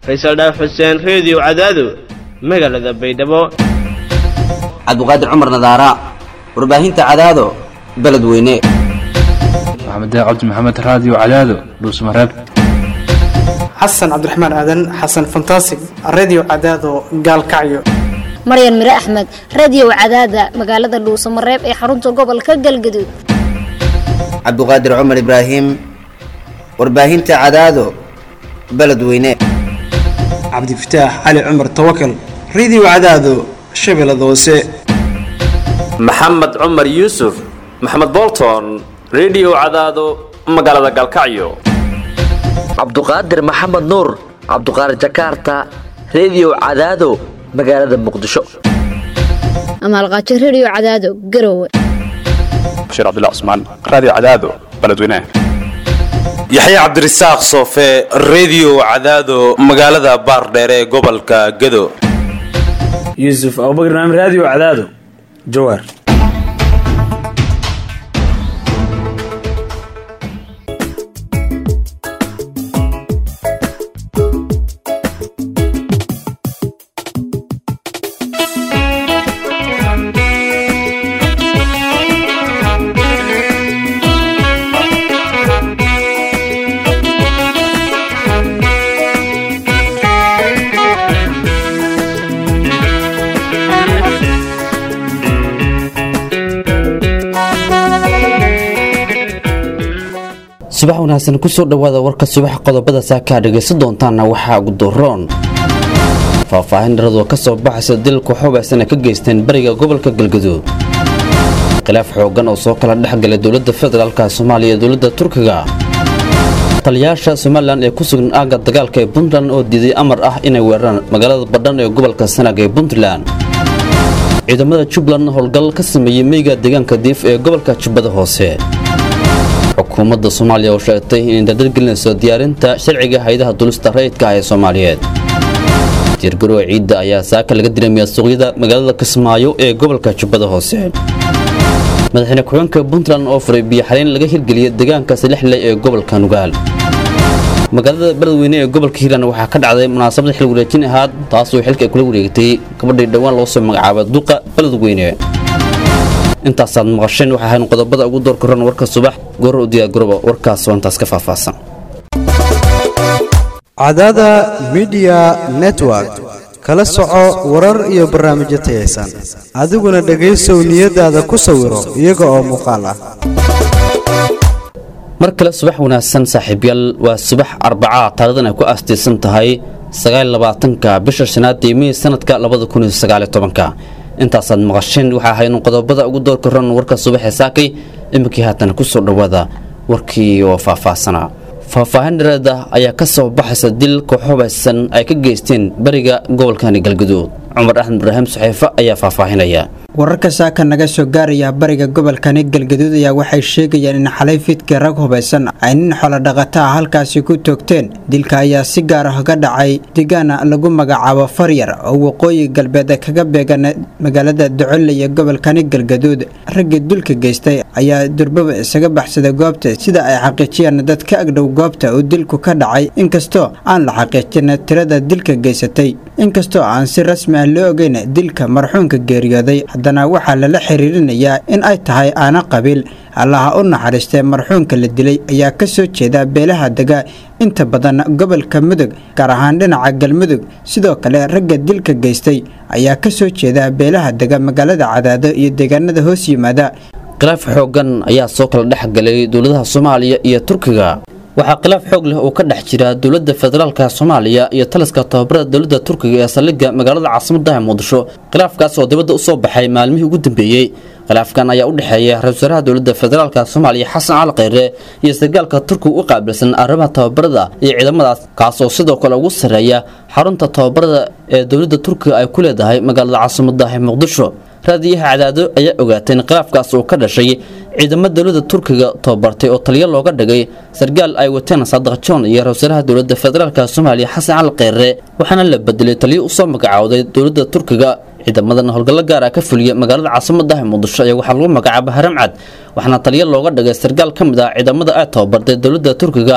faysal dhaaf xuseen reediyo cadaado magaalada baydhabo cabduqaadir cumar nadaara warbaahinta cadaado beledweyne maxamed cabdi maxamed raadiyo cadaado dhuusmareeb xasan cabdiraxmaan aadan xasan fantasig redio cadaado gaalkacyo maryan mire axmed radio cadaada magaalada dhuusamareeb ee xarunta gobolka galgaduud cabduqaadir cumar ibraahim warbaahinta cadaado beledweyne cabdifataax cali cumar tawakal redio cadaado shabeellada hoose maxamed cumar yuusuf maxamed bolton redio cadaado magaalada gaalkacyo cabduqaadir maxamed nuur cabduqaadir jakarta redio cadaado magaalada muqdisho amaalqaajo radio cadaado garowe bashiir cabdilla cusmaan raadiyo cadaado beledweynaha yaxya cabdirasaaq soofe redio cadaado magaalada baardheere ee gobolka gado yuusuf abubakar naam raadiyo cadaado jawaar subax wanaagsan kusoo dhowaada warka subax qodobada saakaa dhegaysan doontaana waxaa gudoroon faahfaahin dharadoo ka soo baxaysa dilka xubaysana ka geysteen bariga gobolka galgaduud khilaaf xooggan oo soo kala dhexgalay dowladda federaalka soomaaliya iyo dowladda turkiga taliyaasha somalilan ee ku sugan aagga dagaalka ee puntland oo diiday amar ah inay weeraraan magaalada badhan ee gobolka sanag ee puntland ciidamada jubbaland howlgal ka sameeyey meyga deegaanka diif ee gobolka jubbada hoose xukuumadda soomaaliya oo sheegtay inay dardargelinayso diyaarinta sharciga hay-adaha dulista rayidka ah ee soomaaliyeed diirgaroowa ciidda ayaa saaka laga diramiyaa suuqyada magaalada kismaayo ee gobolka jubbada hoose madaxweyne ku-xigeenka puntland oo furay biyoxareyn laga hirgeliyay deegaanka salixley ee gobolka nugaal magaalada beledweyne ee gobolka hiirland waxaa ka dhacday munaasabad xil wareejin ahaad taasoo xilka ay kula wareegtay gabadhii dhowaan loo soo magacaabay duqa beledweyne intaasaad maqasheen waxay ahayn qodobada ugu door koran warka subax goor u diyaargarooba warkaas oo intaas ka faahfaahsan cadaada midiya network kala soco warar iyo barnaamijyo tayaysan adiguna dhegaysow niyadaada ku sawiro iyaga oo muuqaal ah mar kale subax wanaagsan saaxiibyaal waa subax arbacaa taarikhdan ay ku aastaysan tahay sagaalabaatanka bisha shanaad ee mey sanadka labada kun iyo sagaaliyo tobanka intaasaad maqasheen waxaa ahayn qodobada ugu door koran warka subaxee saakay iminkii haatan kusoo dhowaada warkii oo faahfaahsanaa faahfaahin dhareeda ayaa ka soo baxaysa dil kooxubaysan ay ka geysteen bariga gobolkani galgaduud cumar axmed ibraahim saxiifo ayaa faahfaahinaya wararka saaka naga soo gaaraya bariga gobolkani galgaduud ayaa waxay sheegayaan in xalay fiidkii rag hubaysan ay nin xoolodhaqata ah halkaasi ku toogteen dilka ayaa si gaar ah ga dhacay deegaana lagu magacaabo faryar oo waqooyi galbeed kaga beegan magaalada ducolle iyo gobolkani galgaduud raggii dulka geystay ayaa durbaba isaga baxsaday goobta sida ay xaqiijiyeen dad ka agdhow goobta uu dilku ka dhacay inkastoo aan la xaqiijin tirada dilka geysatay inkastoo aan si rasmi ah loo ogeyn dilka marxuunka geeriyooday haddana waxaa lala xiriirinayaa in ay tahay aana qabiil allaha u naxariistee marxuunka la dilay ayaa ka soo jeeda beelaha dega inta badan gobolka mudug gaar ahaan dhinaca galmudug sidoo kale ragga dilka geystay ayaa ka soo jeeda beelaha dega magaalada cadaado iyo deegaanada hoos yimaada khilaaf xooggan ayaa soo kala dhex galay dowladaha soomaaliya iyo turkiga waxaa khilaaf xoog leh oo ka dhex jira dowladda federaalka soomaaliya iyo taliska tababarada dowladda turkiga ee saldhigga magaalada caasimaddaha muqdisho khilaafkaas oo dibadda u soo baxay maalmihii ugu dambeeyey khilaafkan ayaa u dhexeeya ra-isul wasaaraha dowladda federaalka soomaaliya xasan cali kheyre iyo sargaalka turkiga u qaabilsan arrimaha tababarada iyo ciidamadaas kaasoo sidoo kale ugu sarreeya xarunta tababarada ee dowladda turkiga ay ku leedahay magaalada caasimaddaha muqdisho raadiyaha cadaado ayaa ogaatay in khilaafkaas uu ka dhashay ciidamo dowladda turkiga tababartay oo taliyo looga dhigay sargaal ay wateen saadaq john iyo ra-iisul dowladda federaalk soomaaliya xasan cali kheyre waxaana la bedelay taliyo usoo magacowday dowladda turkiga ciidamadan howlgallo gaar ah ka fuliya magaalada caasimaddaha muqdisho ayaa waxaa lagu magacaaba haramcad waxaana taliyo looga dhigay sargaal ka mid ah ciidamada ay tababartay dowladda turkiga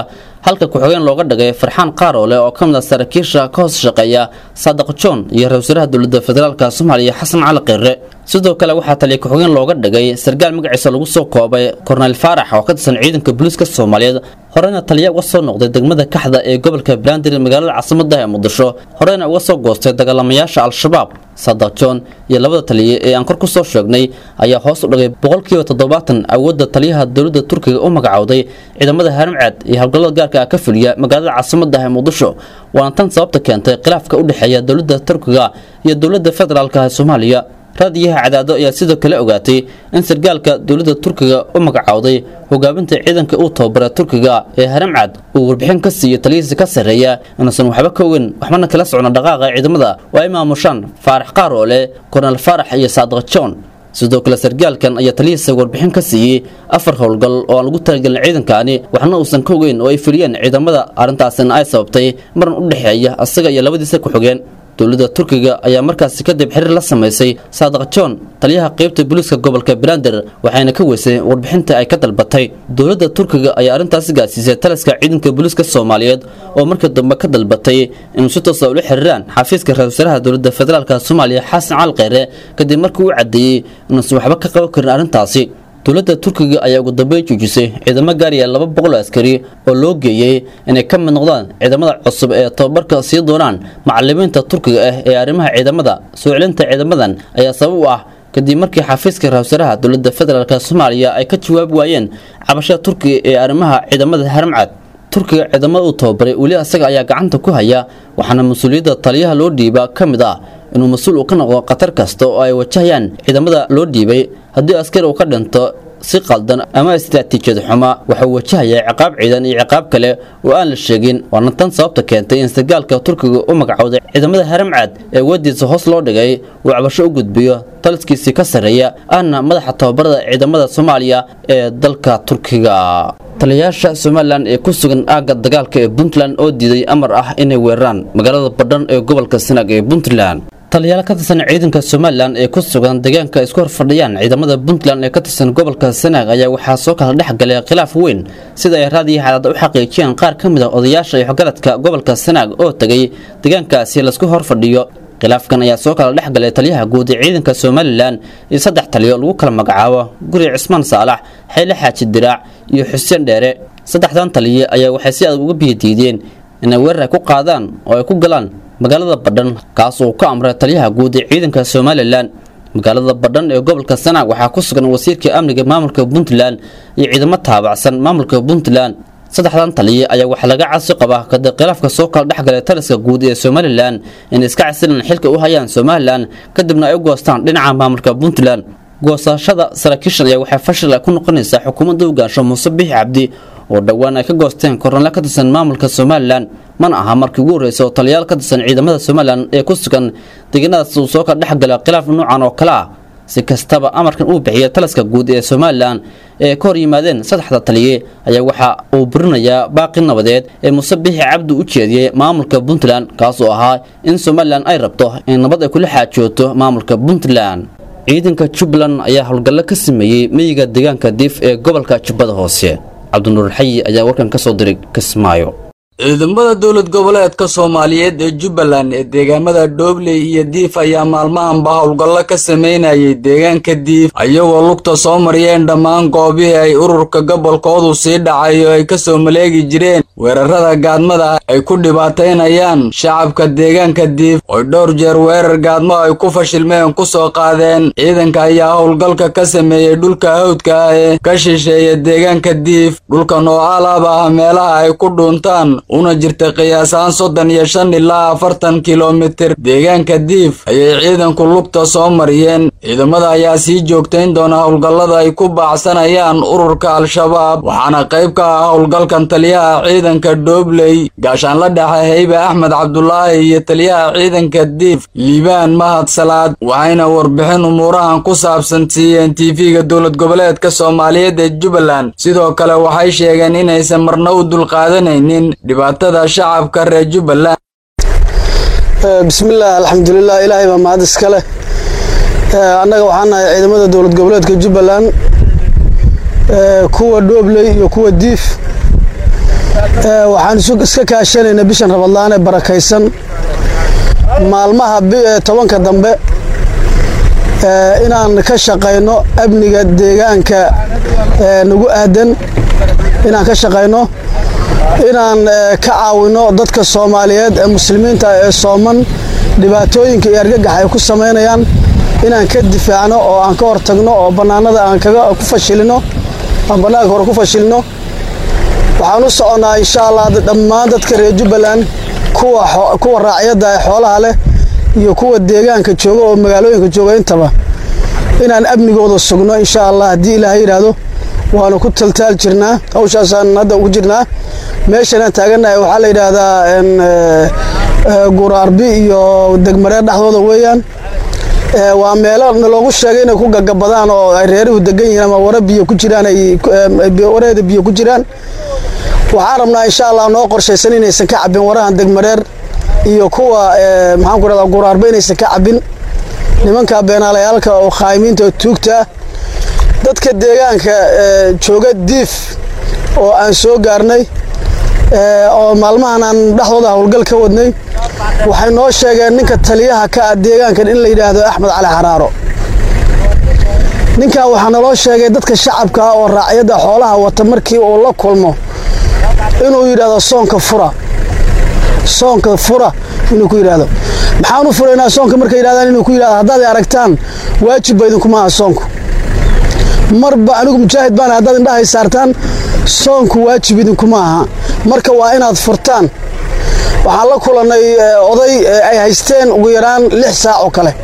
halka ku-xigeen looga dhigay farxaan qaaroole oo ka mid a saraakiisha ka hoos shaqeeya saadiq john iyo ra-isul wasaaraha dowladda federaalk soomaaliya xasan cali kheyre sidoo kale waxaa taliya ku-xigeen looga dhigay sarkaal magaciisa lagu soo koobay korneyl faarax oo ka tirsan ciidanka booliiska soomaaliyeed horena taliya uga soo noqday degmada kaxda ee gobolka banaadir magaalada caasimadda ee muqdisho horena uga soo goostay dagaalamayaasha al-shabaab saadiq john iyo labada taliye ee aan kor ku soo sheegnay ayaa hoos u dhigay boqolkiiba toddobaatan awoodda taliyaha dowladda turkiga u magacowday ciidamada haramcad iyo howlgallada gaarka ah ka fuliya magaalada caasimadda ee muqdisho waana tan sababta keentay khilaafka u dhexeeya dowladda turkiga iyo dowladda federaalk ee soomaaliya raadiyaha cadaado ayaa sidoo kale ogaatay in sarkaalka dowladda turkiga u magacowday hogaaminta ciidanka uu tababara turkiga ee haramcad uu warbixin ka siiyey taliyihiisa ka sarreeya inuusan waxba ka ogen waxbana kala socno dhaqaaqa ciidamada oo ay maamushaan faarax qaaroole kornel faarax iyo saadiq john sidoo kale sarkaalkan ayaa taliyihiisa warbixin ka siiyey afar howlgal oo aan lagu talagelin ciidankani waxna uusan ka ogeyn oo ay fuliyeen ciidamada arrintaasina ay sababtay maran u dhexeeya asaga iyo labadiisa ku-xigeen dowladda turkiga ayaa markaasi kadib xiriir la samaysay saadiq john taliyaha qaybta booliiska gobolka banaadir waxayna ka weysay warbixinta ay ka dalbatay dowladda turkiga ayaa arrintaasi gaarsiisay taliska ciidanka booliiska soomaaliyeed oo markii dambe ka dalbatay inuu si toosa ula xiriiraan xafiiska ra-isul wasaaraha dowladda federaalk soomaaliya xasan cali kheyre kadib markii uu caddeeyey inuusan waxba ka qaban karin arrintaasi dowladda turkiga ayaa ugu dambeyn joojisay ciidamo gaaraya laba boqol oo askari oo loo geeyey inay ka mid noqdaan ciidamada cusub ee tababarka sii doonaan macalimiinta turkiga ah ee arrimaha ciidamada soo celinta ciidamadan ayaa sabab u ah kadib markii xafiiska ra-isul wasaaraha dowladda federaalk soomaaliya ay ka jawaabi waayeen cabashada turkiga ee arrimaha ciidamada haramcad turkiga ciidamada uu tababaray weli asaga ayaa gacanta ku haya waxaana mas-uuliyadda taliyaha loo dhiiba ka mid ah inuu mas-uul uu ka noqdo khatar kasta oo ay wajahayaan ciidamada loo dhiibay haddii askari uu ka dhinto si qaldan ama istaraatiijiyad xuma waxuu wajahayaa ciqaab ciidan iyo ciqaab kale oo aan la sheegin waana tan sababta keentay in sarkaalka turkiga u magacowday ciidamada haramcad ee wadiisa hoos loo dhigay uu cabasho u gudbiyo taliskiisii ka sarreeya ahna madaxa tababarada ciidamada soomaaliya ee dalka turkiga taliyayaasha somalilan ee ku sugan aagga dagaalka ee puntland oo diiday amar ah inay weeraraan magaalada badhan ee gobolka sanaag ee puntland taliyaal ka tirsan ciidanka somalilan ee ku sugan deegaanka isku horfadhiyaan ciidamada puntland ee ka tirsan gobolka sanaag ayaa waxaa soo kala dhex galay khilaaf weyn sida ay raadiyo xadaada u xaqiijiyeen qaar ka mid a odayaasha iyo xogaradka gobolka sanaag oo tegay deegaankaasi laisku horfadhiyo khilaafkan ayaa soo kala dhex galay taliyaha guud ee ciidanka somalilan iyo saddex taliyo lagu kala magacaabo guri cismaan saalax xeyle xaaji diraac iyo xuseen dheere saddexdan taliye ayaa waxay si adag uga biyadiideen inay weerar ay ku qaadaan oo ay ku galaan magaalada badhan kaas uu ka amray taliyaha guud ee ciidanka somalilan magaalada badhan ee gobolka sanaag waxaa ku sugan wasiirka amniga maamulka puntland iyo ciidamo taabacsan maamulka puntland saddexdan taliye ayaa waxaa laga casi qabaa kadib khilaafka soo kala dhexgalay taliska guud ee somalilan inay iska casilan xilka u hayaan somalilan kadibna ay u goostaan dhinaca maamulka puntland goosashada saraakiishan ayaa waxay fashil ay ku noqonaysaa xukuumadda hogaansho muuse bixi cabdi oo dhowaan ay ka goosteen kornale ka tirsan maamulka somalilan mana aha markii ugu horreysay oo taliyaal ka tirsan ciidamada somalilan ee ku sugan deegaanadaas uu soo kala dhexgala khilaaf noocan oo kale ah si kastaba amarkan uu bixiyay taliska guud ee somalilan ee ka hor yimaadeen saddexda taliye ayaa waxa uu burinayaa baaqi nabadeed ee muuse bixi cabdi u jeediyey maamulka puntland kaasoo ahaa in somalilan ay rabto in nabad ay kula xaajooto maamulka puntland ciidanka jubbaland ayaa howlgallo ka sameeyey meyiga deegaanka diif ee gobolka jubbada hoose cabdinuur xayi ayaa warkan ka soo diray kismaayo ciidamada dowlad goboleedka soomaaliyeed ee jubbaland ee deegaamada dhoobley iyo diif ayaa maalmahanba howlgallo ka sameynayay deegaanka diif ayagoo lugta soo mariyeen dhammaan goobihii ay ururka gobolkoodu sii dhacay oo ay ka soo maleegi jireen weerarada gaadmada ay ku dhibaataynayaan shacabka deegaanka diif oy dhowr jeer weerar gaadmo ay ku fashilmeen ku soo qaadeen ciidanka ayaa howlgalka ka sameeyey dhulka hawdka ah ee ka shisheeya deegaanka diif dhulkan oo alaab ah meelaha ay ku dhuuntaan una jirta qiyaasaan soddon iyo shan ilaa afartan kilomitir deegaanka diif ayay ciidanku lugta soo mariyeen ciidamada ayaa sii joogtayn doona howlgallada ay ku baacsanayaan ururka al-shabaab waxaana qayb ka ah howlgalkan taliyaha ciidanka dhoobley gaashaanla dhexe heybe axmed cabdulaahi iyo taliyaha ciidanka diif liibaan mahad salaad waxayna warbixin umuurahan ku saabsan siiyeen tv-ga dowlad goboleedka soomaaliyeed ee jubbaland sidoo kale waxay sheegeen inaysan marna u dulqaadanaynin dhibaatada shacabka reer jubbaland bismillaah alxamdulilah ilaahay baa mahad iska leh annaga waxaan nahay ciidamada dowlad goboleedka jubbaland kuwa dhoobley iyo kuwa diif waxaan iska kaashanaynaa bishan rabadlaan ee barakaysan maalmaha tobanka dambe inaan ka shaqayno amniga deegaanka nagu aadan inaan ka shaqayno inaan ka caawino dadka soomaaliyeed ee muslimiinta ee sooman dhibaatooyinka iyo argagax ay ku samaynayaan inaan ka difaacno oo aan ka hortagno oo bannaanada aan ku fashilino aan bannaanka hore ku fashilino waxaan u soconnaa insha allah dhammaan dadka reer jubbaland kuwa raacyadda ee xoolaha leh iyo kuwa deegaanka jooga oo magaalooyinka jooga intaba inaan amnigooda sugno insha allah haddii ilaaha yidhaahdo waanu ku taltaal jirnaa hawshaasaan hadda ugu jirnaa meeshanaan taagannahay waxaa la yidhaahdaa guraarbi iyo degmareer dhexdooda weeyaan waa meelo naloogu sheegay inay ku gagabadaan oo ay reeruhu degan yihiin ama wara biyo ku jiraan wareeda biyo ku jiraan waxaan rabnaa insha allah noo qorshaysan inaysan ka cabin warahan degmareer iyo kuwa maxaan ku rahdaa guraarba inaysan ka cabin nimanka beenaalayaalka oo khaayimiinta oo tuugta ah dadka deegaanka jooga diif oo aan soo gaarnay oo maalmahan aan dhexdooda howlgal ka wadnay waxay noo sheegeen ninka taliyaha ka ah deegaankan in la yidhaahdo axmed cali xaraaro ninkan waxaa naloo sheegay dadka shacabka ah oo raacyadda xoolaha wata markii uu la kulmo inuu yidhaahdo soonka fura soonka fura inuu ku yidhaahdo maxaan u furaynaa soonka markay yidhahdaan inuu ku yidhahdo haddaad aragtaan waajibba idinkuma aha soonku marba anigu mujaahid baana haddaad indhahay saartaan soonku waajib idinkuma aha marka waa inaad furtaan waxaan la kulannay oday ay haysteen ugu yaraan lix saac oo kale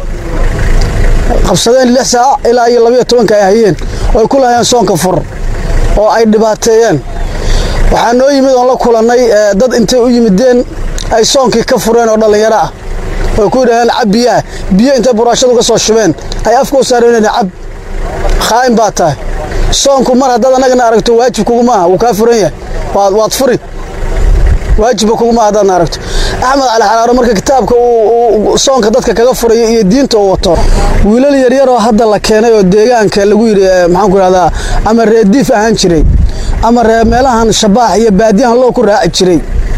qabsadeen lix saac ilaa iyo labayo tobanka ay hayeen oo ay ku lahayeen soonka fur oo ay dhibaateeyeen waxaa noo yimid oon la kulannay dad intay u yimideen ay soonkii ka fureen oo dhallinyaro ah oo ku yidhahdeen cab biyaha biyo intay buraashadu ka soo shubeen ay afka u saareen cab khaa'im baa tahay soonku mar haddaad annagana aragto waajib kuguma aha wuu kaa furan yahay waad furi waajibba kuguma aha haddaadna aragto axmed cali xaraaro marka kitaabka uu soonka dadka kaga furayo iyo diinta uu wato wiilal yaryaroo hadda la keenay oo deegaanka lagu yidhi maxaanku idhahdaa ama reediif ahaan jiray ama ree meelahan shabaax iyo baadiyahan loo ku raaci jiray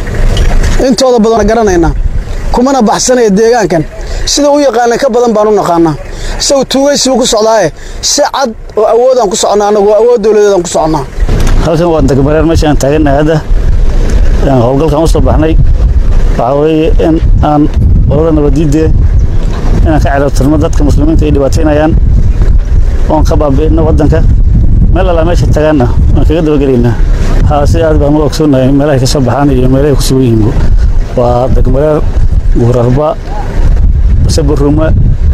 intooda badan garanaynaa kumana baxsanaya deegaankan sida u yaqaana ka badan baan u naqaanaa isagu tuugaysibu ku socdaaye si cad oo awoodaan ku socnaa anagu awood dowladeedaan ku socnaa halkan waa degmareer meeshaan taagannahay hadda howlgalkan u soo baxnay waxaa weeye in aan qolada nabadiidee inaan ka celabtirno dadka muslimiinta ay dhibaataynayaan oon ka baabi'ino waddanka meel allaa meesha tagaanna waan kaga dabagelaynaa haa si aad baan u ogsoonnahay meelahay ka soo baxaan iyo meelahay ku sugan yihiin waa degmareer guurarba saburuma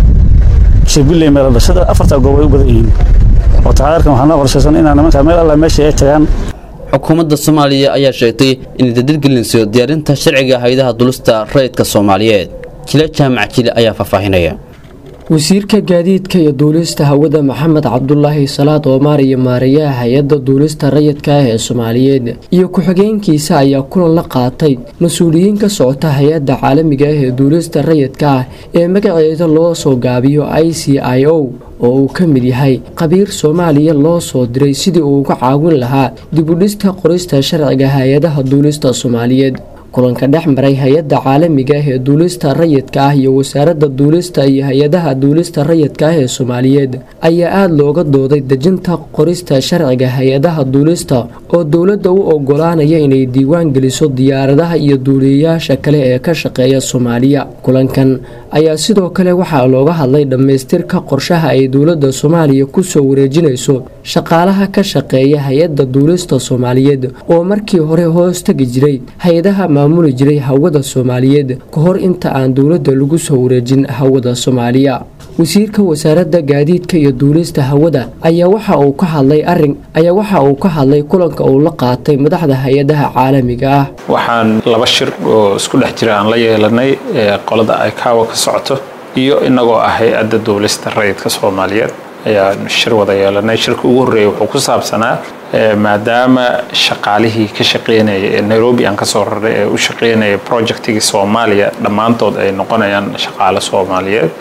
shibilley meel dhashada afartaa goob ay u badan yihiin oo taxaarkan waxaa noo qorshaysan inaan nimanka meel allaa meesha ay tagaan xukuumadda soomaaliya ayaa sheegtay inay dadadgelinayso diyaarinta sharciga hay-adaha dulista rayidka soomaaliyeed jile jaamac jile ayaa faahfaahinaya wasiirka gaadiidka iyo duulista hawada maxamed cabdulaahi salaad oomaar iyo maareeyaha hay-adda duulista rayidka ah ee soomaaliyeed iyo ku-xigeenkiisa ayaa kulan la qaatay mas-uuliyiin ka socota hay-adda caalamiga ah ee duulista rayidka ah ee magaceeda loo soo gaabiyo i c i o oo uu ka mid yahay qabiir soomaaliya loo soo diray sidii uu uga caawin lahaa dibudhista qorista sharciga hay-adaha duulista soomaaliyeed kulanka dhex maray hay-adda caalamiga ah ee duulista rayidka ah iyo wasaaradda duulista iyo hay-adaha duulista rayidka ah ee soomaaliyeed ayaa aada looga dooday dejinta qorista sharciga hay-adaha duulista oo dowladda u ogolaanaya inay diiwaan geliso diyaaradaha iyo duuliyayaasha kale ee ka shaqeeya soomaaliya kulankan ayaa sidoo kale waxaa looga hadlay dhammaystirka qorshaha ay dowladda soomaaliya kusoo wareejinayso shaqaalaha ka shaqeeya hay-adda duulista soomaaliyeed oo markii hore hoos tegi jiray hay-adaha maamuli jiray hawada soomaaliyeed ka hor inta aan dowladda lagu soo wareejin hawada soomaaliya wasiirka wasaaradda gaadiidka iyo duulista hawada ayaa waxa uu ka hadlay arin ayaa waxa uu ka hadlay kulanka uu la qaatay madaxda hay-adaha caalamiga ah waxaan laba shir oo isku dhex jira aan la yeelanay qolada ay kaawa ka socoto iyo inagoo ah hay-adda duulista rayidka soomaaliyeed ayaan shir wada yeelanay shirka ugu horreeya wuxuu ku saabsanaa maadaama shaqaalihii ka shaqeynaya ee nairobi aan kasoo raray ee u shaqeynaya projectigii soomaaliya dhammaantood ay noqonayaan shaqaale soomaaliyeed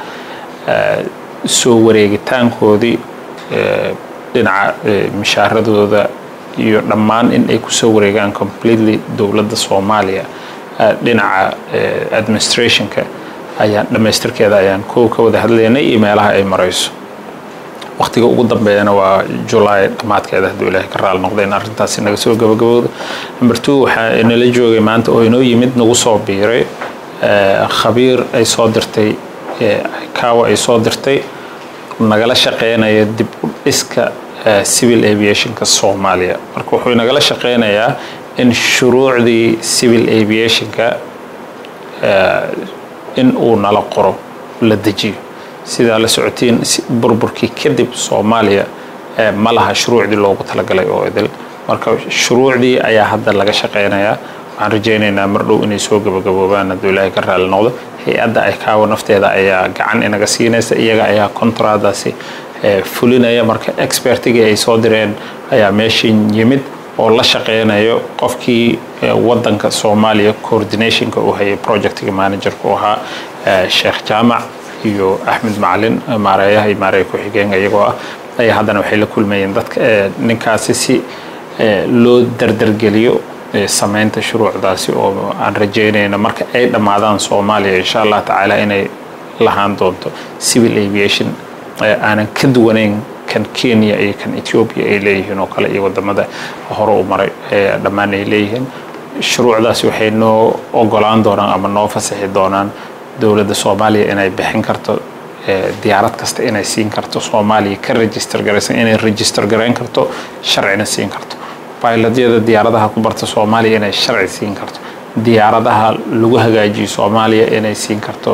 soo wareegitaankoodii dhinaca mishaaradooda iyo dhammaan in ay kusoo wareegaan completely dowladda soomaaliya dhinaca administrationka ayaan dhammaystirkeeda ayaan kow ka wada hadlaynay iyo meelaha ay marayso waqtiga ugu dambeeyana waa julaay dhammaadkeeda hadduu ilaahay ka raali noqda in arrintaasi naga soo gabagabowda number two waxaa inala joogay maanta oo inoo yimid nagu soo biiray khabiir ay soo dirtay kaawa ay soo dirtay nagala shaqeynaya dib u dhiska civil aviationka soomaaliya marka wuxuu nagala shaqeynayaa in shuruucdii civil aviationka in uu nala qoro la dejiyo sidaa la socotiin burburkii kadib soomaaliya ma laha shuruucdii loogu talagalay oo idil marka shuruucdii ayaa hadda laga shaqeynayaa waxaan rajaynaynaa mar dhow inay soo gabagaboobaan hadduu ilaahay ka raali noqdo hay-adda ay kaawa nafteeda ayaa gacan inaga siinaysa iyaga ayaa kontraadaasi fulinaya marka expertigii ay soo direen ayaa meeshin yimid oo la shaqeynayo qofkii wadanka soomaaliya coordinationka uu hayay projectiga managerka u ahaa sheekh jaamac iyo axmed macalin maareeyaha iyo maareeya ku-xigeenka iyagoo ah ayaa haddana waxay la kulmayeen dadka ninkaasi si loo dardargeliyo sameynta shuruucdaasi oo aan rajaynayna marka ay dhammaadaan soomaaliya insha allah tacaala inay lahaan doonto civil aviation aanan ka duwanayn kan kenya iyo kan ethiopia ay leeyihiin oo kale iyo wadamada hore u maray dhammaan ay leeyihiin shuruucdaasi waxay noo ogolaan doonaan ama noo fasaxi doonaan dowladda soomaaliya inay bixin karto diyaarad kasta inay siin karto soomaaliya ka register garaysan inay register garayn karto sharcina siin karto bayladyada diyaaradaha ku barta soomaaliya inay sharci siin karto diyaaradaha lagu hagaajiyo soomaaliya inay siin karto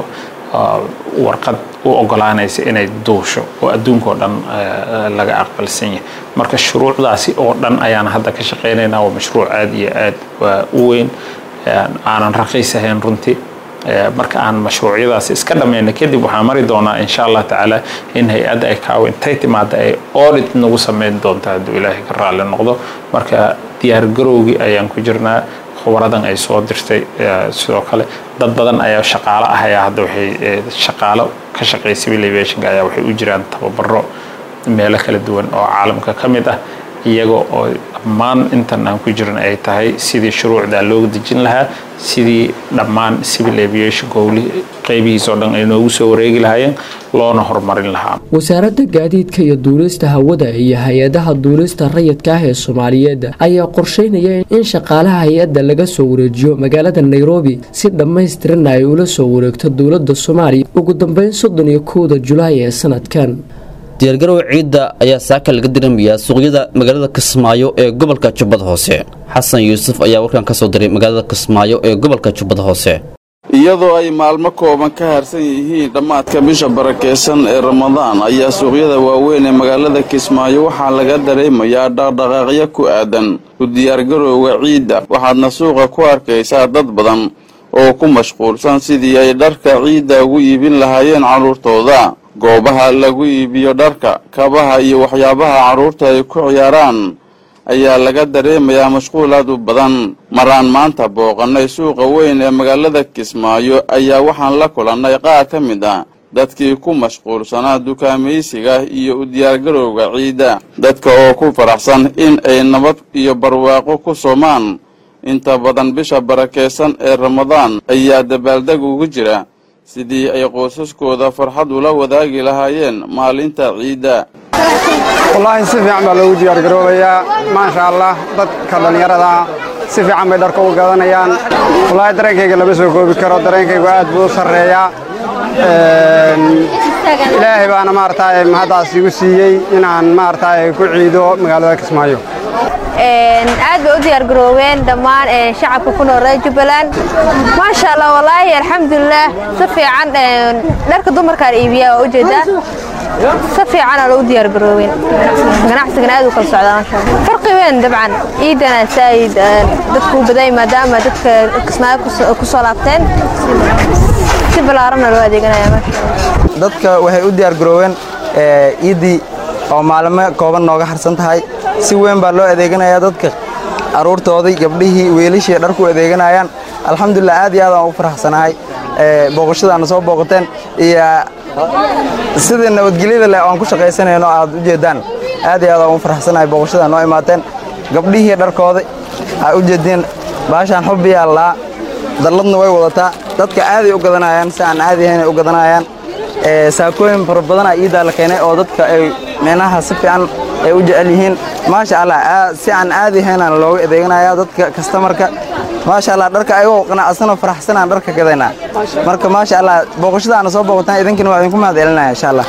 warqad u ogolaanaysa inay duusho oo adduunka oo dhan laga aqbalsan yahay marka shuruucdaasi oo dhan ayaan hadda ka shaqaynaynaa waa mashruuc aad iyo aad u weyn aanan raqiis ahayn runtii marka aan mashruucyadaasi iska dhammayna kadib waxaan mari doonaa insha allah tacaala in hay-adda ay kaawo intay timaada ay audit nagu sameyn doonta hadduu ilaahay ka raalli noqdo marka diyaargarowgii ayaan ku jirnaa khubaradan ay soo dirtay sidoo kale dad badan ayaa shaqaalo ah ayaa hadda waxay shaqaalo ka shaqeeya civil aviationka ayaa waxay u jiraan tababaro meelo kala duwan oo caalamka ka mid ah iyaga oo dhammaan intan aan ku jiran ay tahay sidii shuruucdaa looga dejin lahaa sidii dhammaan civil aviation howli qeybihiis oo dhan ay noogu soo wareegi lahaayeen loona horumarin lahaa wasaaradda gaadiidka iyo duulista hawada iyo hay-adaha duulista rayidka ah ee soomaaliyeed ayaa qorsheynaya in shaqaalaha hay-adda laga soo wareejiyo magaalada nairobi si dhammaystiranna ay ula soo wareegto dowladda soomaaliya ugu dambeyn soddon iyo kowda julaay ee sanadkan diyaargarow ciidda ayaa saaka laga diramayaa suuqyada magaalada kismaayo ee gobolka jubbada hoose xasan yuusuf ayaa warkan ka soo diray magaalada kismaayo ee gobolka jubbada hoose iyadoo ay maalmo kooban ka harsan yihiin dhammaadka bisha barakeysan ee ramadaan ayaa suuqyada waaweyn ee magaalada kismaayo waxaa laga dareemayaa dhaqdhaqaaqyo ku aadan u diyaargarowga ciidda waxaadna suuqa ku arkaysaa dad badan oo ku mashquulsan sidii ay dharka ciidda ugu iibin lahaayeen carruurtooda goobaha lagu iibiyo dharka kabaha iyo waxyaabaha carruurta ay ku ciyaaraan ayaa laga dareemayaa mashquul aad u badan maraan maanta booqannay suuqa weyn ee magaalada kismaayo ayaa waxaan la kulannay qaar ka mid ah dadkii ku mashquulsanaa dukaamaysiga iyo u diyaargarowga ciidda dadka oo ku faraxsan in ay nabad iyo barwaaqo ku soomaan inta badan bisha barakeysan ee ramadaan ayaa dabaaldeg ugu jira sidii ay qoysaskooda farxad ula wadaagi lahaayeen maalinta ciidda wallaahi si fiican baa loogu diyaargaroobayaa maasha allah dadka dhallinyarada si fiican bay dharka u gadanayaan wallaahi dareenkayga lama soo koobi karo dareenkaygu aad buu u sarreeyaa ilaahay baana maaragtay mahaddaas igu siiyey inaan maaragtay ku ciido magaalada kismaayo aad bay u diyaargaroobeen dhammaan shacabka ku nool reer jubbaland maasha allah wallaahi alxamdulilah si fiican dharka dumarkaan iibiyaa waa ujeedaa si fiicanaa loogu diyaargaroobeen ganacsigana aad u kala socdaa maasha allah farqi weyn dabcan ciidana saayid dadku u baday maadaama dadka kismaayo ku soo laabteen si ballaaranna loo adeeganaya maasha allah dadka waxay u diyaargaroobeen ciiddii oo maalmo kooban nooga harsan tahay si weyn baa loo adeeganayaa dadka carruurtoodii gabdhihii weelishii dharku adeeganayaan alxamdulilah aad iyo aad aan u faraxsanahay booqashadaana soo booqateen iyo sidii nabadgelyada leh aan ku shaqaysanayno aad u jeedaan aad iyo aad aan u faraxsanahay booqashada noo imaateen gabdhihii dharkooda aa u jeediin baashaan xubbiyaa laa dalladna way wadataa dadka aaday u gadanayaan si aan caadi ahayn ay u gadanayaan saakooyin fara badanaa iidaa la keenay oo dadka ay micnaha si fiican ay u jecel yihiin maasha allah si aan caadi ahaynaan looga adeeganaya dadka kastamarka maasha allah dharka ayagoo qanacsanoo faraxsanaan dharka gadaynaa marka maasha allah booqashada aana soo booqataan idinkina waa idinku mahad celinaya insha allah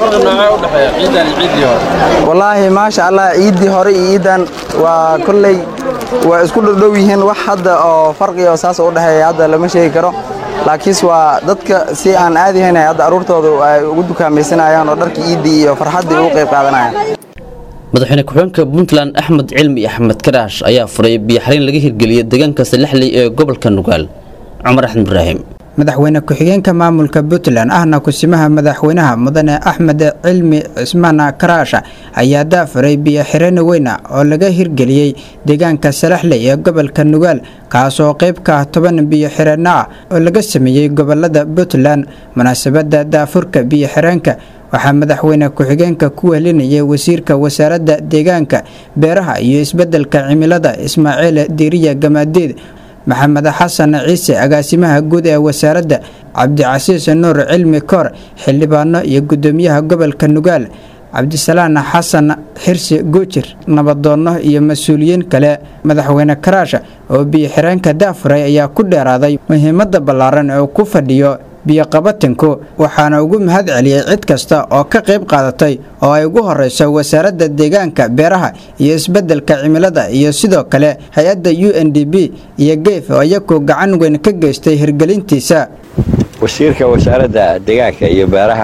wallaahi maasha allah ciiddii hore iyo ciiddan waa kolley waa isku dhowdhow yihiin wax hadda oo farqiga oo saas u dhexeeya hadda lama sheegi karo laakiinse waa dadka si aan caadi ahayn hadda aruurtooda ay ugu dukaamaysanayaan oo dharkii ciiddii iyo farxaddii ugu qayb qaadanayaan madaxweyne ku-xigeenka puntland axmed cilmi axmed karaash ayaa furay biyoxariin laga hirgeliyey deegaanka salexley ee gobolka nugaal cumar axmed ibraahim madaxweyne ku-xigeenka maamulka puntland ahna kusimaha madaxweynaha mudane axmed cilmi cismaan karaasha ayaa daafuray biyoxireen weyna oo laga hirgeliyey deegaanka salaxley ee gobolka nugaal kaasoo qayb ka ah toban biyoxireenno ah oo laga sameeyey gobolada puntland munaasabada daafurka biyoxireenka waxaa madaxweyne ku-xigeenka ku wehelinayay wasiirka wasaaradda deegaanka beeraha iyo isbeddelka cimilada ismaaciil diiriya gamaadeed maxamed xasan ciise agaasimaha guud ee wasaaradda cabdicasiis nuur cilmi koor xildhibaano iyo gudoomiyaha gobolka nugaal cabdisalaan xasan xirsi guujir nabadoonno iyo mas-uuliyiin kale madaxweyne karaasha oo biyoxireenka daafuray ayaa ku dheeraaday muhiimadda ballaaran ee uu ku fadhiyo biyoqabatinku waxaana ugu mahad celiyey cid kasta oo ka qayb qaadatay oo ay ugu horeyso wasaaradda deegaanka beeraha iyo isbeddelka cimilada iyo sidoo kale hay-adda u n d b iyo geef oo iyagu gacan weyn ka geystay hirgelintiisa wasiirka wasaaradda deegaanka iyo beeraha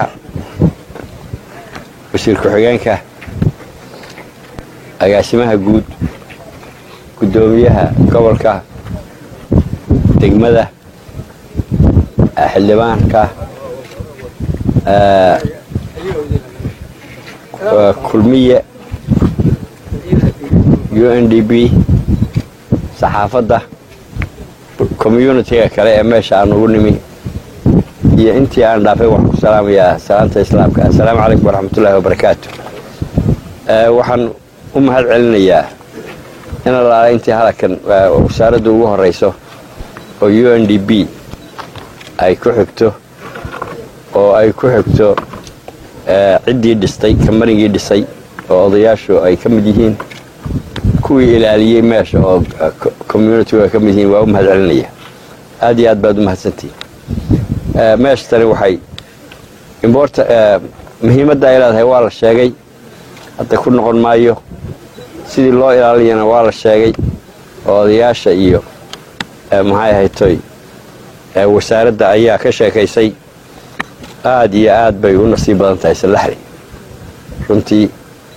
wasiir ku-xigeenka agaasimaha guud guddoomiyaha gobolka degmada xildhibaanka kulmiye u n d b saxaafadda communitiga kale ee meesha aan ugu nimi iyo intii aan dhaafay waxaan ku salaamayaa salaanta islaamka assalaamu calaykum waraxmatullaahi wabarakaatu waxaan u mahad celinayaa in allaala intii halakan wasaaradda ugu horeyso oo u n d b ay ku xigto oo ay ku xigto ciddii dhistay kambanigii dhisay oo odayaashu ay ka mid yihiin kuwii ilaaliyey meesha oo communitigu ay ka mid yihiin waa u mahad celinaya aad iyo aad baad u mahadsantihin meeshtani waxay imborta muhiimadda ay leedahay waa la sheegay hadda ku noqon maayo sidii loo ilaaliyana waa la sheegay oo odayaasha iyo maxay ahaytoy wasaaradda ayaa ka sheekaysay aad iyo aad bay u nasiib badan tahay salaxli runtii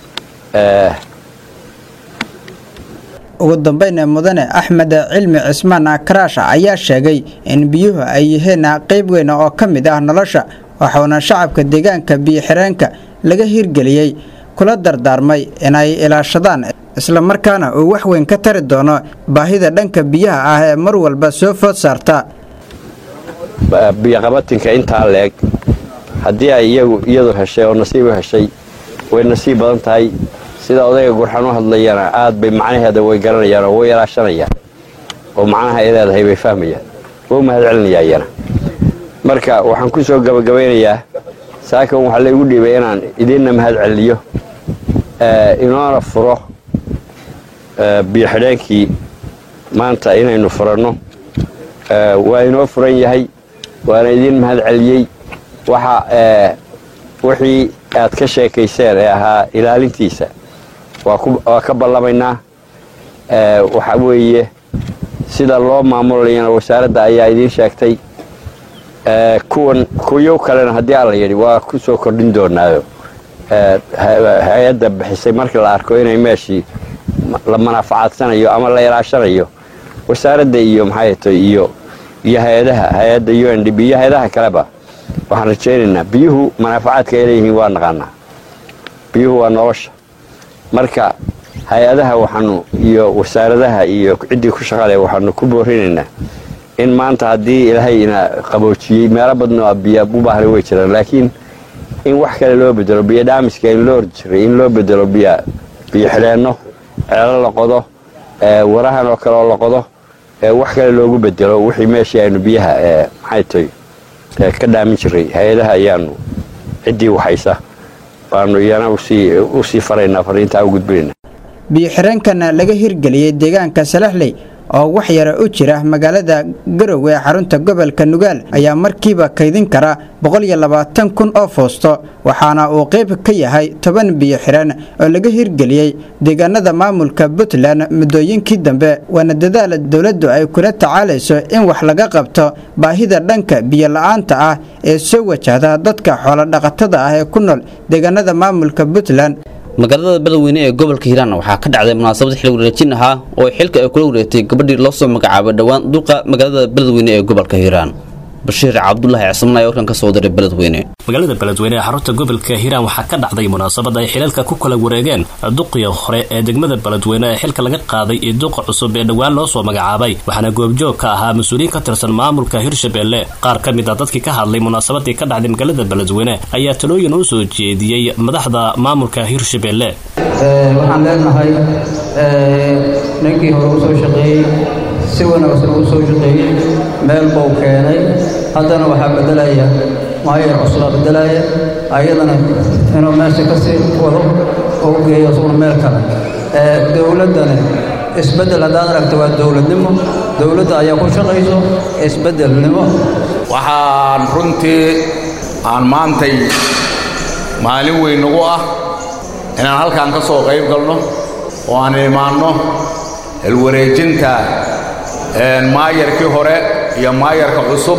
ugu dambayna mudane axmed cilmi cismaan karaasha ayaa sheegay in biyuhu ay yihiin qayb weyn oo ka mid ah nolosha waxauna shacabka deegaanka biyoxireenka laga hirgeliyey kula dardaarmay inay ilaashadaan islamarkaana uu wax weyn ka tari doono baahida dhanka biyaha ah ee mar walba soo food saarta biyoqabatinka intaa leeg haddii ay iyagu iyadu heshay oo nasiib u heshay way nasiib badan tahay sida odayga gurxan u hadlayana aad bay macnaheeda way garanayaan oo way ilaashanayaan oo macnaha ay leedahay bay fahmayaan waa u mahad celinayaa iyana marka waxaan ku soo gabagabaynayaa saakan waxaa laygu dhiibay inaan idinna mahad celiyo inoona furo biyoxidheenkii maanta inaynu furanno waa inoo furan yahay waana idin mahad celiyey waxa wixii aad ka sheekayseen ee ahaa ilaalintiisa waa ka ballamaynaa waxa weeye sida loo maamulayana wasaaradda ayaa idiin sheegtay kuwan kuyow kalena haddii alla yidhi waa ku soo kordhin doonaayo hay-adda bixisay markii la arko inay meeshii la manaafacadsanayo ama la ilaashanayo wasaaradda iyo maxay tay iyo iyo hay-adaha hay-adda u n d b iyo hay-adaha kaleba waxaan rajaynaynaa biyuhu manaafacaadka ay leeyihiin waa naqaanaa biyuhu waa nolosha marka hay-adaha waxaanu iyo wasaaradaha iyo ciddii ku shaqale waxaanu ku boorinaynaa in maanta haddii ilaahay ina qaboojiyey meelo badno a biya u baahna way jiraan laakiin in wax kale loo bedelo biyo dhaamiska in loo ordi jiray in loo bedelo biyo biyo xidheenno ceelo la qodo warahan oo kale oo la qodo wax kale loogu bedelo wixii meeshii aynu biyaha maxay tahay ka dhaamin jiray hay-adaha ayaanu ciddii waxaysa waanu iyana u sii faraynaa fariintaa u gudbinayna biyo-xireenkana laga hirgeliyey deegaanka salaxley oo wax yara u jira magaalada garowe ee xarunta gobolka nugaal ayaa markiiba kaydin kara kun oo foosto waxaana uu qayb ka yahay toban biyo-xireen oo laga hirgeliyey deegaanada maamulka puntland muddooyinkii dambe waana dadaal dowladdu ay kula tacaalayso in wax laga qabto baahida dhanka biyo-la-aanta ah ee soo wajahda dadka xoolodhaqatada ah ee ku nool deegaanada maamulka puntland magaalada beledweyne ee gobolka hiiraan waxaa ka dhacday munaasabad xil wareejin ahaa oo xilka ay kula wareegtay gabadhii loo soo magacaabay dhowaan duqa magaalada beledweyne ee gobolka hiiraan bashiir cabdulaahi cismaan ayaa warkan ka soo diray beledweyne magaalada beledweyne ee xarunta gobolka hiiraan waxaa ka dhacday munaasabad ay xilalka ku kala wareegeen duqii hore ee degmada beledweyne ee xilka laga qaaday iyo duqa cusub ee dhowaan loo soo magacaabay waxaana goobjoog ka ahaa mas-uuliyiin ka tirsan maamulka hirshabelle qaar ka mid a dadkii ka hadlay munaasabadii ka dhacday magaalada beledweyne ayaa talooyin u soo jeediyey madaxda maamulka hirshabelle waxaan leenahay ninkii hore usoo shaqeeyey si wanaagsan uu soo shaqeeyey meel buu keenay haddana waxaa beddelaya maayar cuslaa beddelaya ayadana inuu meesha ka sii wado oo u geeyo isaguna meel kale dowladdana isbeddel haddaad aragto waa dowladnimo dowladda ayaa ku shaqayso isbeddelnimo waxaan runtii aan maantay maalin weyn nagu ah inaan halkaan ka soo qayb galno oo aan imaanno helwareejinta maayarkii hore iyo maayarka cusub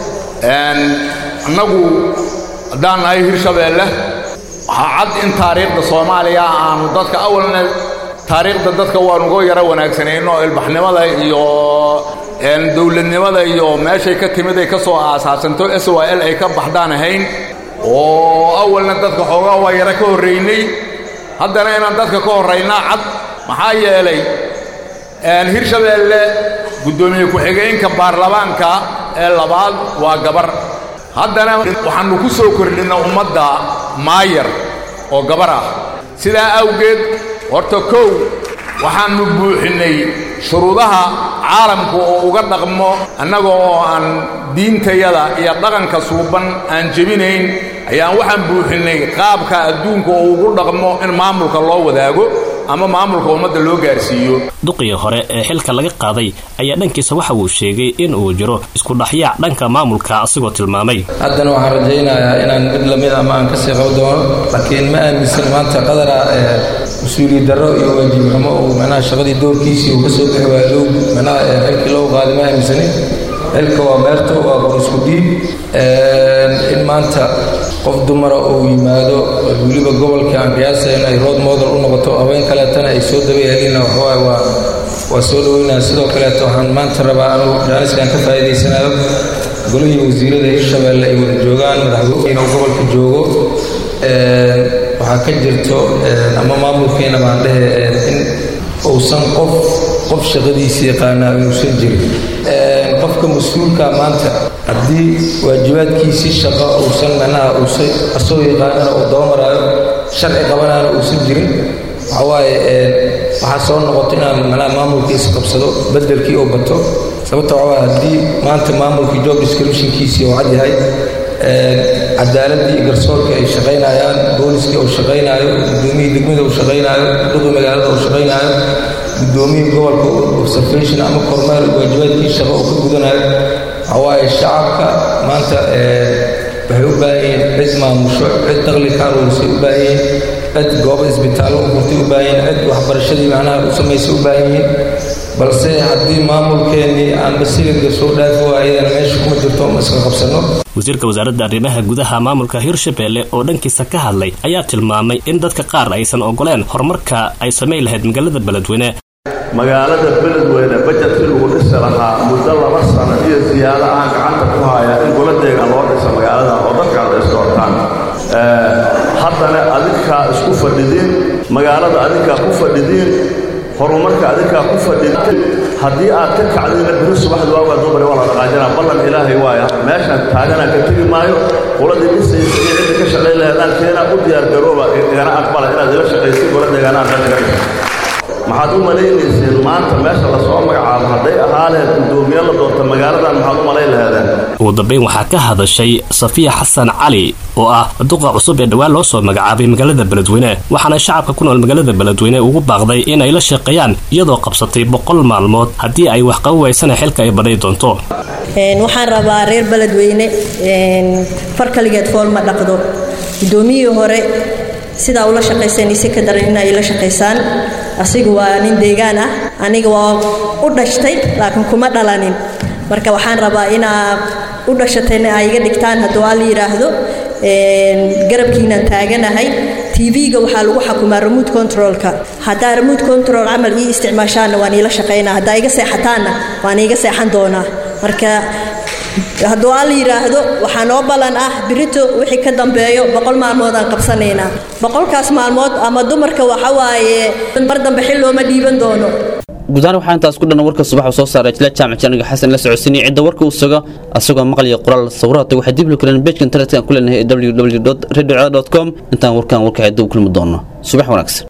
annagu haddaan nahay hirshabeelle waxaa cad in taariikhda soomaaliya aanu dadka awalna taariikhda dadka waanuga yaro wanaagsanayno ilbaxnimada iyo dowladnimada iyo meeshay ka timid ay ka soo aasaasanto s y l ay ka baxdaan ahayn oo awalna dadka xoogaa waa yaro ka horraynay haddana inaan dadka ka horraynaa cad maxaa yeelay hirshabeelle guddoomiye ku-xigeenka baarlamaanka ee labaad waa gabar haddana waxaannu ku soo kordhinna ummadda maayar oo gabar ah sidaa awgeed horta kow waxaannu buuxinnay shuruudaha caalamku oo uga dhaqmo annaga oo aan diintayada iyo dhaqanka suuban aan jebinayn ayaan waxaan buuxinnay qaabka adduunka oo ugu dhaqmo in maamulka loo wadaago ama maamulka ummadda loo gaarsiiyo duqii hore ee xilka laga qaaday ayaa dhankiisa waxa uu sheegay in uu jiro iskudhaxyaac dhanka maamulka asigoo tilmaamay haddana waxaan rajaynayaa inaan mid lamid ama aan kasii qabo doono laakiin ma aaminsan maanta qadara ee mas-uuliyad darro iyo waajib xumo uu macnaha shaqadii doorkiisii uu ka soo bixi waayo low macnaha xilkii loo qaaday ma aaminsanin xilka waa meerto waa qor isku dhiib in maanta qof dumara uu yimaado weliba gobolka aan qiyaasaya in ay rood model u noqoto haween kaleetana ay soo daba helina waxawaaye waa waa soo dhaweynaya sidoo kaleeto waxaan maanta rabaa anugu jaaniskaan ka faa'iidaysanayo golihii wasiirada hirshabeelle ay wada joogaan madaxweyne uu gobolka joogo waxaa ka jirto ama maamulkeena baan dhehe in uusan qof qof shaqadiisa yaqaanaa inuusan jirin qofka mas-uulka maanta haddii waajibaadkiisii shaqo uusan macnaha uusan asoo yaqaanana uu dabamaraayo sharci qabanaana uusan jirin waxawaaye waxaa soo noqoto inaan macnaha maamulkiisa qabsado beddelkii uu bato sababta waxawaaye haddii maanta maamulkii job descriptionkiisii uu cad yahay cadaaladii garsoorka ay shaqaynayaan booliskii uu shaqaynaayo guddoomiyii degmada uu shaqaynaayo duqii magaalada uu shaqaynaayo guddoomiyii gobolka observation ama kormeer waajibaadkii shaqo uu ka gudanayo waxawaaye shacabka maanta waxay u baahan yihiin cid maamusho cid daqli ka aruurisay u baahan yihiin cid goobo isbitaallo u furtay u baahan yihiin cid waxbarashadii macnaha u samaysay u baahan yihiin balse haddii maamulkeennii aanba silinka soo dhaafi waayadana meesha kuma jirto ma iska qabsanno wasiirka wasaaradda arrimaha gudaha maamulka hirshabelle oo dhankiisa ka hadlay ayaa tilmaamay in dadka qaar aysan ogoleen horumarka ay samayn lahayd magaalada beledweyne magaalada beledweyne bajetkii lagu dhisi lahaa muddo laba sano iyo siyaado aan gacanta ku haya in goladeega loo dhiso magaalada oo dadka ad isdoortaan haddana adinkaa isku fadhidiin magaalada adinkaa ku fadhidiin horumarka adinkaa ku fadhidiin haddii aad ka kacdina biri subaxda waagaa dumari waa la dhaqaajinaa ballan ilaahay waaya meeshaan taaganaa ka tegi maayo qoladii dhisaysa iyo cidda ka shaqayn laheedaan keenaa u diyaargarooba igana aqbala inaad ila shaqaysid goladeegaanaa meesha ka dhisa maxaad u malaynayseen maanta ugu dambeyn waxaa ka hadashay safiya xasan cali oo ah duqa cusub ee dhowaan loo soo magacaabay magaalada beledweyne waxaana shacabka ku nool magaalada beledweyne ugu baaqday in ay la shaqeeyaan iyadoo qabsatay boqol maalmood haddii ay wax qaban waysana xilka ay badhay doonto waxaan rabaa reer beledweyne far kaligeed fool ma dhaqdo gudoomiyihii hore sidaa ula shaqayseen ise ka daran in ay la shaqaysaan asiga waa nin deegaan ah aniga waa u dhashtay laakiin kuma dhalanin marka waxaan rabaa inaa u dhashatayna ay iga dhigtaan hadduu aa la yidhaahdo garabkiinaan taaganahay tv-ga waxaa lagu xakumaa remote controlka haddaa remote control camal ii isticmaashaanna waan iila shaqaynaa haddaa iga seexataanna waan iiga seexan doonaa marka hadduu aa la yidhaahdo waxaa noo ballan ah birito wixii ka dambeeyo boqol maalmood aan qabsanaynaa boqolkaas maalmood ama dumarka waxa waaye mar dambe xil looma dhiiban doono gudahaan waxaa intaas ku dhan warka subax soo saaray jila jaamac janiga xasan la socodsiinay cidda warka uu sugo asagoo maqal iyo qoraal sawirata waxay dib lu kareen beejka internetka aan ku leenahay www radio com intaan warkaan warka cidda u kulmi doono subax wanaagsan